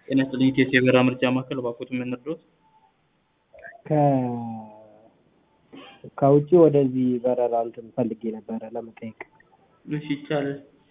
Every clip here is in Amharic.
ጤና ይስጥልኝ ኢቴስ የበረራ ምርጫ ማዕከል እባክዎት ምን ልርዳዎት? ከ ከውጭ ወደዚህ በረራ እንትን ፈልጌ ነበረ ለመጠየቅ እሺ ይቻላል።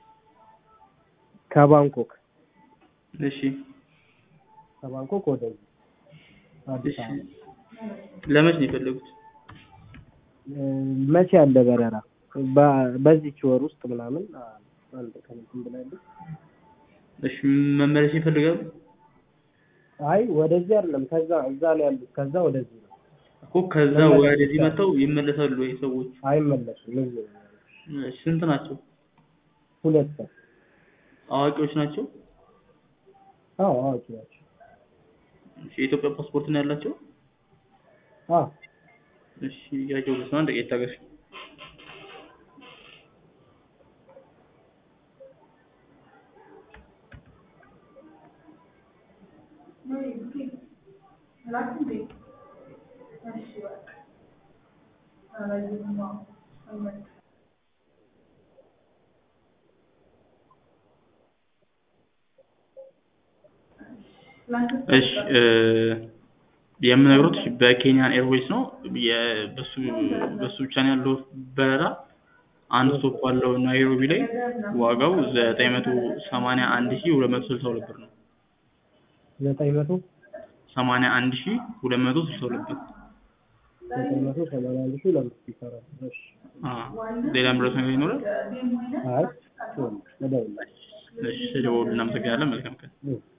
ከባንኮክ እሺ ከባንኮክ ወደዚህ አዲስ እሺ አበባ ለመች ነው የፈለጉት? እ፣ መቼ ያለ በረራ በ- በዚች ወር ውስጥ ምናምን አ- አንድ ቀን እንትን ብላለች። እሺ መመለስ ይፈልጋሉ? አይ ወደዚህ አይደለም ከዛ እዛ ነው ያሉት ከዛ ወደዚህ ነው እኮ ከዛ መመለስ ወደዚህ ይቻላል። መጥተው ይመለሳሉ ወይ ሰዎች? አይመለሱም እዚህ ነው ያሉት። እሺ ስንት ናቸው? ሁለት ሰው አዋቂዎች ናቸው? አዎ አዋቂ ናቸው እሺ የኢትዮጵያ ፓስፖርት ነው ያላቸው? አዎ እሺ እያየሁ ነው። አንድ ደቂቃ ይታገሱ። እሺ እ፣ የምነግሮት በኬንያን ኤርዌይስ ነው። የ- በሱ በሱ ብቻ ነው ያለው በረራ። አንድ ስቶፕ አለው ናይሮቢ ላይ ዋጋው ዘጠኝ መቶ ሰማንያ አንድ ሺህ ሁለት መቶ ስልሳ ሁለት ብር ነው። ዘጠኝ መቶ ሰማንያ አንድ ሺህ ሁለት መቶ ስልሳ ሁለት ብር። ዘጠኝ መቶ ሰማንያ አንድ ሺህ ለምስት ይሰራል። እሺ አዎ ሌላ ምረት ነገር ይኖራል? አይ እደውላለሁ። እሺ ስለደወሉ እናመሰግናለን። መልካም ቀን። እሺ